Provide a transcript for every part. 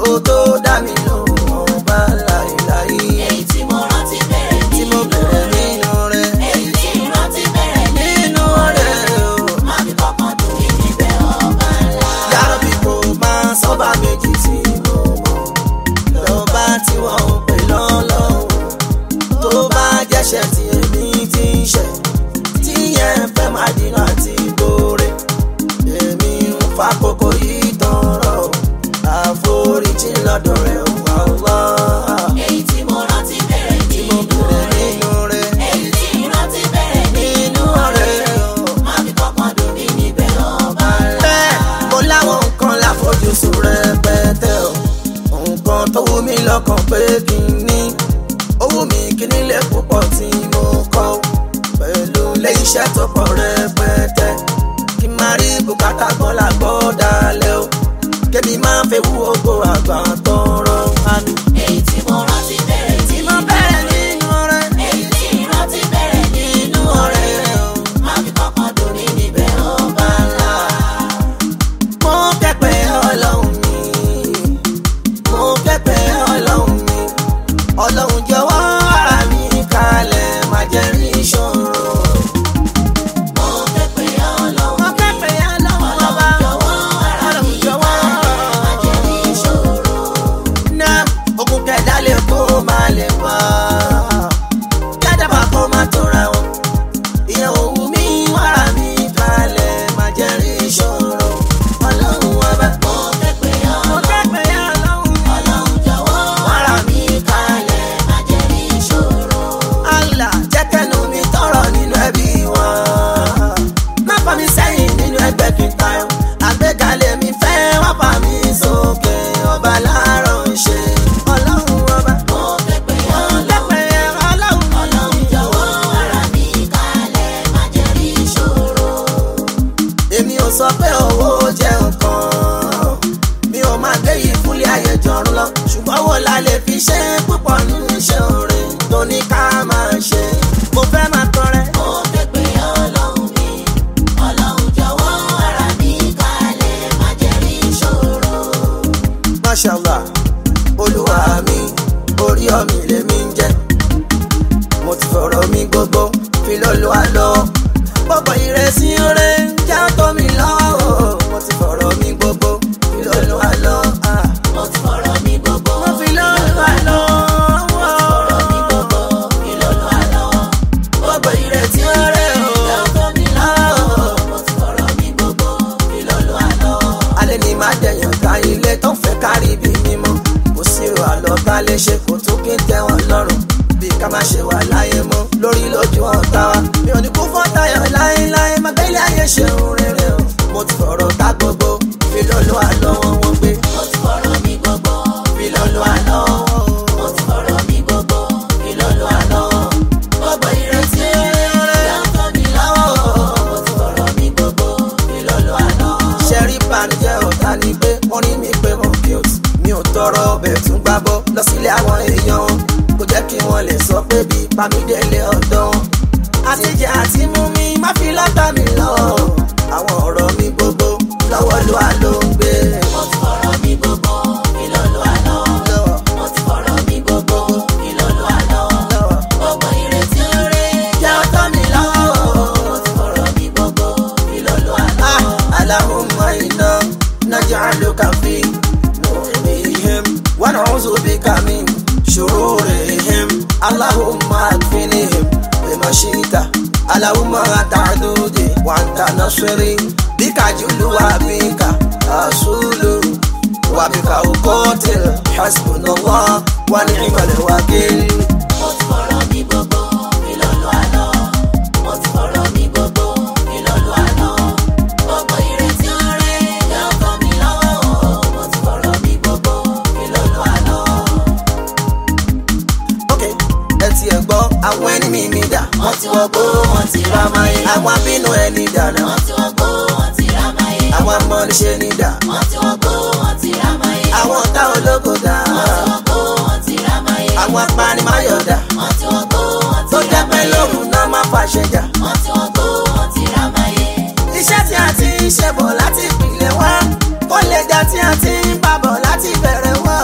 kó tó dá mi lóhùn ọba láìláì èyí tí mo rántí bẹ̀rẹ̀ tí mo bẹ̀rẹ̀ nínú rẹ̀ èyí tí rántí bẹ̀rẹ̀ nínú rẹ̀ o. má fi kọ́kàn dùn mí níbẹ̀ ọba ńlá. yàrá bí kò máa sọ́ba méjì tí mo mọ̀ lọ́ba tí wọ́n ń pè lọ́lọ́hùn tó bá jẹ́ṣẹ̀ tí èmi ti ń ṣẹ̀ tí yẹn fẹ́ máa dínà àti gbóore èmi ń fa kókó yìí tọrọ àforíjì lọ́dọ̀ rẹ̀ wà wá èyí tí mo rántí bẹ̀rẹ̀ tí mo bẹ̀rẹ̀ nínú rẹ̀ èyí tí rántí bẹ̀rẹ̀ nínú rẹ̀ o. má fi kọ́kàn dùn mí níbẹ̀ ọba ńlá. bẹ́ẹ̀ mo láwọn nǹkan láfojúsùn rẹpẹtẹ o nǹkan tó wù mí lọ́kàn pé kí n ní ó wù mí kí nílé púpọ̀ tí mo kọ́ o. pẹ̀lú ilé iṣẹ́ tó pọ̀ rẹpẹtẹ kí n máa rí bùkátà kan lágbọ́ dalẹ̀ o kébì máa ń fẹ́ wú ogbó àgbà tọrọ àmì. èyí tí mo rántí bẹ̀rẹ̀ tí mo bẹ̀rẹ̀ nínú rẹ̀ èyí tí rántí bẹ̀rẹ̀ nínú ọ̀rẹ́ rẹ̀ o. má fi kọ́kàn dùn mí níbẹ̀ ọba ńlá. mo kẹ́pẹ́ ọlọ́run mi mo kẹ́pẹ́ ọlọ́run mi ọlọ́run jọ̀wọ́ ara mi kalẹ̀ má jẹ́ rí ìṣòro. mo fẹ́ pé ọlọ́run mo kẹ́pẹ́ ọlọ́run ọba jọ̀wọ́ ara ọlọ́run mi jọ̀wọ́. má jẹ́ rí ìṣòro. náà ogun kẹ̀dá lè kó má lè wá kẹ́dàbà kó má tóra wọn ìyẹn òwú mi wàrà mi kalẹ̀ má jẹ́ rí ìṣòro. ọlọ́run ọba mo fẹ́ pé mo ọlọ́run kẹ́pẹ́ ọlọ́run mi. ọlọ́run jọ̀wọ́ ara mi kalẹ̀ má jẹ́ rí ìṣòro. Allah jẹ́ kẹ́nu mi tọrọ nínú ẹbí wa. Má fà mí sẹ́yìn nínú ẹgbẹ́ kìtà yọ. Àgbékalẹ̀ mi fẹ́ wá fà mí sókè. Ọba láàárọ̀ ń ṣe. Ọlọ́run ọba. mo fẹ́ pé ọlọ́run Lẹ́pẹ̀ ọlọ́run. ọlọ́run jọ̀wọ́ ara mi kalẹ̀ má jẹ́ rí ìṣòro. Èmi ò sọ pé owó jẹ́ nǹkan. Mi ò máa gbé yìí fúnlé ayé jọ̀run lọ. Ṣùgbọ́n wo la lè fi ṣe púpọ̀ nínú iṣẹ́ orin tó ní ká máa ṣe. Mo fẹ́ máa tọrẹ. mo fẹ́ pé ọlọ́run mi ọlọ́run jọ̀wọ́ ara mi kalẹ̀ má jẹ́ rí ìṣòro. mashallah olúwa mi orí ọmọ lèmi ń jẹ mo ti fọ̀rọ̀ mi gbogbo fi lọ́lọ́ àlọ́ gbogbo ìrẹsì rẹ ń já tó mi lọ́wọ́ mo ti fọ̀rọ̀ mi gbogbo fi lọ́lọ́ àlọ́ ah. mo ti fọ̀rọ̀ mi gbogbo mo fi lọ́lọ́ àlọ́ fọ̀rọ̀ mi gbogbo ìlọ́lọ́ àlọ́. gbogbo ìrẹsì rẹ ìyá o. tó mi lọ́wọ́ mo ti fọ̀rọ̀ mi gbogbo ìlọ́lọ́ àlọ́. alẹ́ ni máa dẹ̀yàn ká ilé tó ń fẹ́ kárí bí mímọ́ kò sí ro àlọ́ ká lè ṣe kó tó kí n tẹ́ wọn lọ́rùn bí ká má ṣe wà láyé mọ́ lórí lójú ọ̀tá wa mi ò ní kú fún tayọ̀ láéláé má gbélé ayé ṣeun rere o mo ti fọ̀rọ̀ ká gbogbo fi lọ́lọ́ àlọ́ wọn wọ́n gbé mo ti fọ̀rọ̀ mi gbogbo fi lọ́lọ́ àlọ́ mo ti fọ̀rọ̀ mi gbogbo ìlọ́lọ́ àlọ́. gbogbo ìrètí ìyá tó mi lọ́wọ́ mo ti fọ̀rọ̀ mi gbogbo ìlọ́lọ́ àlọ́. ṣẹ́rí banijẹ́ ọ̀tá ni pé wọ́n rí mi pé mo cute mi ò tọrọ ọbẹ̀ tún gbábọ́ lọ sílé àwọn èèyàn wọn kò jẹ́ kí wọ́n lè sọ pé bí pamídélé ọ̀dọ́ wọn. àtijọ́ àti mú mi má fi lọ́tà mi lọ àwọn ọ̀rọ̀ mi gbogbo lọ́wọ́ ló wà ló ń gbé. mo ti fọ̀rọ̀ mi gbogbo ìlọ́lọ́ àlọ́. lọ́wọ́ mo ti fọ̀rọ̀ mi gbogbo ìlọ́lọ́ àlọ́. lọ́wọ́ gbogbo ìrètí rẹ̀ jẹ́ ọ̀tọ́ mi lọ́wọ́. mo ti fọ̀rọ̀ mi gbogbo ìlọ́lọ́ àlọ́. Ah, Allahumma inna naj'aluka fi nurihim wa na'udhu bika min shururihim. Allahumma akfinihim bima shi'ta. Allahumma ta'dudi wa anta nasiri. Bika julu wa bika asulu. Wa bika uqatil. Hasbunallah wa ni'mal wakil. mo ti fọ̀rọ̀ mi gbogbo ìlọ́lọ́ àlọ́. mo ti fọ̀rọ̀ mi gbogbo ìlọ́lọ́ àlọ́. gbogbo ìrètí rẹ̀ yóò kọ́ mi lọ́wọ́. mo ti fọ̀rọ̀ mi gbogbo ìlọ́lọ́ àlọ́. Ok, ẹ ti ẹ̀ gbọ́ àwọn ẹni mi mi dà. wọ́n ti wọ́gbó wọ́n ti ra máyé. Àwọn abínú ẹni dànù. wọ́n ti wọ́gbó wọ́n ti ra máyé. Àwọn amọ̀niṣẹ́ ni dà. wọ́n ti wọ́gbó wọ́n ti ra máyé. Àwọn ọ̀tá ológo dà. wọ́n ti wọ́gbó wọ́n ti ra máyé. Àwọn apanimáyọ̀ dà. wọ́n ti wọ́gbó wọ́n Tó ti jẹ́ ra pé máyé. lóhùn náà máa fàṣẹ jà. wọ́n ti wọ́gbó wọ́n ti ra máyé. Iṣẹ́ tí a ti ń ṣe bọ̀ láti ìpìlẹ̀ wá. Kó lè jà tí a ti ń bá bọ̀ láti bẹ̀rẹ̀ wá.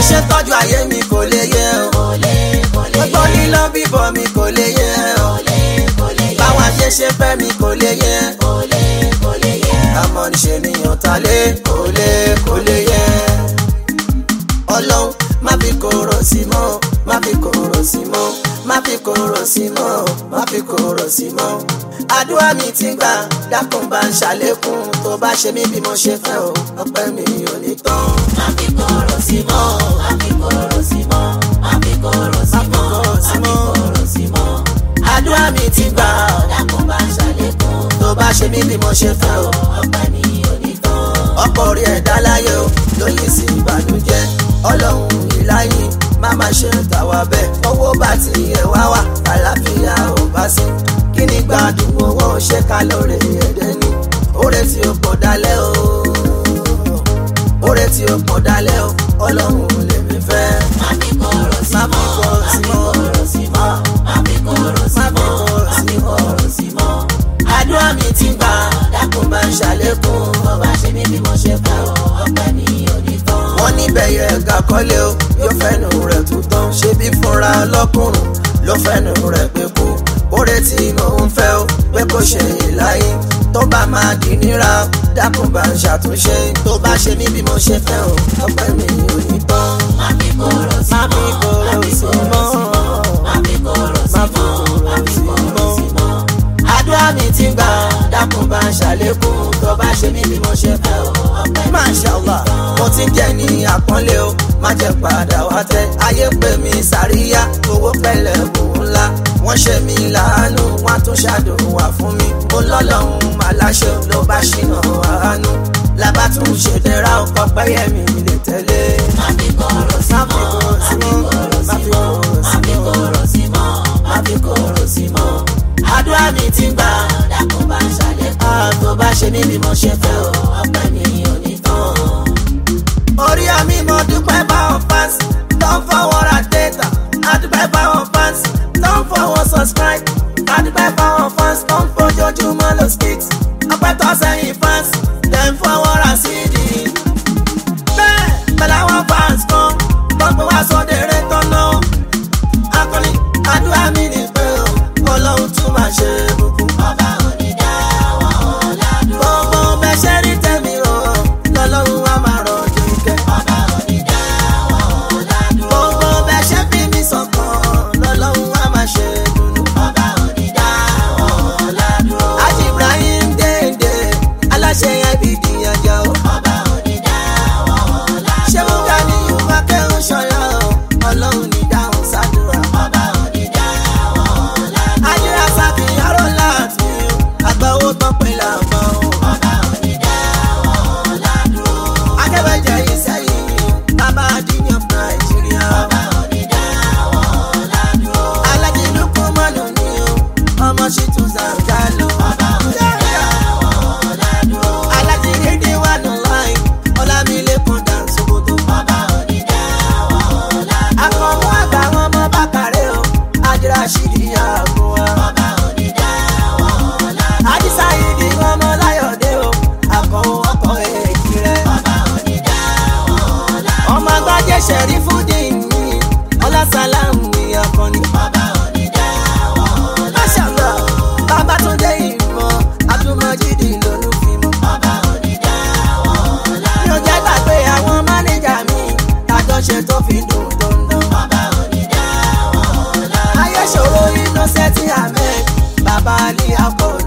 ṣe tọ́jú ayé mi kò lè yẹ o kò lè kò lè gbogbo lílọ bíbọ̀ mi kò lè yẹ o kò lè kò lè yẹ báwọn ayé ṣe fẹ́ mi kò lè yẹ kò lè kò lè yẹ àmọ́ níṣe nìyàn ta lé kò lè kò lè yẹ ọlọ́run má fi kóró sí mọ́ má fi kóró sí mọ́ má fi kóró sí mọ́ má fi kóró sí mọ́ àdúrà mi ti gbà dákun bá ń ṣàlékún tó bá ṣe mí bí mo ṣe fẹ́ o ọpẹ́ mi ò ní tán. má fi kóró sí mọ́ má fi kóró sí mọ́ má fi kóró sí mọ́ má fi kóró sí mọ́ àdúrà mi ti gbà dákun bá ń ṣàlékún tó bá ṣe mí bí mo ṣe fẹ́ o ọpẹ́ mi ò ní tán. ọ̀pọ̀ orí ẹ̀dá láyé o lóyìn sí ìbànújẹ́ ọlọ́run ìláyìn má má ṣe tàwa bẹ́ẹ̀ owó bá ti yẹ wá wá àlàáfíà ò bá sí kí ni gbádùn owó ṣe ká lóore ẹ̀dẹ́ ni oore tí ó pọ̀ dalẹ̀ o oore tí ó pọ̀ dalẹ̀ o ọlọ́run lèmi fẹ́. má fi kóró sí Má fi mọ́ kóró má sí fi mọ́. kóró sí mọ́ má fi kóró sí Má fi mọ́ kóró má sí fi mọ́. kóró sí mọ́ àdúrà mi ti gbà dákun bá ń ṣàlékún bó bá ṣe mí bí mo ṣe fẹ́ o ọpẹ́ mi ò ní tán. wọ́n níbẹ̀ yẹ ẹ̀ka kọ́lé o yóò fẹ́nu rẹ̀ tún tán ṣé bí fúnra lọ́kùnrin ló fẹ́nu rẹ̀ pé kú oore tí mò ń fẹ́ o pé kò ṣe ìláyé tó bá máa di níra dákun bá ń ṣàtúnṣe tó bá ṣe mí bí mo ṣe fẹ́ o ọpẹ́ mi ò ní tán. má fi kóró sí Má fi mọ́ kóró má fi sí kóró mọ́. sí mọ́ má fi kóró sí Má fi mọ́ kóró má fi sí kóró mọ́. sí mọ́. àdúrà mi ti gbà dákun bá ń ṣàlékún tó bá ṣe mí bí mo ṣe fẹ́ o ọpẹ́ mi ò ní Mashallah mo ti ń jẹ ní àpọ́nlé o má jẹ́ padà wá tẹ́ ayé pè mí sàríyá owó pẹ̀lẹ́ òun ńlá wọ́n ṣe mí láàánú wọ́n tún ṣàdùnwà fún mi mo lọ́lọ́run màláṣẹ ló bá ṣìnà àánú làbá tún ṣe dẹ́ra ọkọ̀ pẹ́yẹ mi lè tẹ̀lé. má fi kóró sí Má fi mọ́ kóró sí má fi mọ́, kóró sí má mọ́ fi má fi kóró sí mọ́ má fi kóró sí mọ́. àdúrà mi ti gbà dákun bá ń ṣàlékún á tó bá ṣe mí bí mo ṣe fẹ́ o. ọpẹ́ mi ò ní tán. orí àmì mo dúpẹ́ báwọn fans tó ń fọwọ́ ra data àdúpẹ́ báwọn fans tó ń fọwọ́ subscribe àdúpẹ́ báwọn fans tó ń fojoojúmọ́ lo skit ọpẹ́ tó sẹ́yìn fans tẹ̀ ń fọwọ́ ra cd. bẹ́ẹ̀ pẹ̀lú àwọn fans kan tó ń pè wá sóde eré tó ná akọni àdúrà mi ní pé o ọlọ́run tún máa ṣe bùkún. ọba onídàáwọ̀ ọ̀làdúró. gbogbo bẹ́ẹ̀ ṣe rí tẹ̀mí o lọ́lọ́run á máa rọ̀ jùkẹ́. ọba onídàáwọ̀ ọ̀làdúró. gbogbo bẹ́ẹ̀ ṣe fi mí sọ̀kan lọ́lọ́run á máa ṣe dùnú. ọba onídàáwọ̀ ọ̀làdúró. Haji Ibrahim déédé aláṣẹ IBD ajá o. ọba onídàáwọ̀ ọ̀làdúró. ṣé mo ga ní yorùbá kẹ́hún ṣọyọ́ o ọlọ́run ní dáhùn sádùrà. ọba onídàáwọ̀ ọ̀làdúró. ajínra sábì arọ́ láti o àgbáwo tán pé làbọ̀ o. ọba onídàáwọ̀ ọ̀làdúró. akẹ́bẹ̀jẹ̀ yìí sẹ́yìn bàbá àdìyàn nàìjíríà. ọba onídàáwọ̀ ọ̀làdúró. alájí lukú mọ́nù ni o ọmọ ṣì tún zàǹgálò. ọba onídàáwọ̀ ọ̀làdúró. alájí dídí wà nù láì ọlámilẹ́kùn dànsókòtò. ọba onídàáwọ̀ ọ̀làdúró. akọ̀wé àgbà wọn mọ bákàrẹ́ o àjẹrà ṣìdí àgùn wa. ọba onídàáwọ̀ ọ̀làdúró. àdìsá yìí di ọmọ láyọ̀dé o àkọ́wé ọkọ̀ èjì rẹ̀. ọba onídàáwọ̀ ọ̀làdúró. ọmọ agbájé ṣẹ̀rí fúdì ní ọlásàlámù ní akọni. ọba onídàáwọ̀ ọ̀làdúró. máṣàlá babatunde ìmọ̀ abdulmajidi lónú fi mọ́. ọba onídàáwọ̀ ọ̀làdúró. mi ò jẹ́ gbàgbé àwọn mánéjà mi àjọṣe tó fi dùn dandan. ọba onídàáwọ̀ ọ̀làdúró. ayé ṣòro innocent ahmed baba ali akọ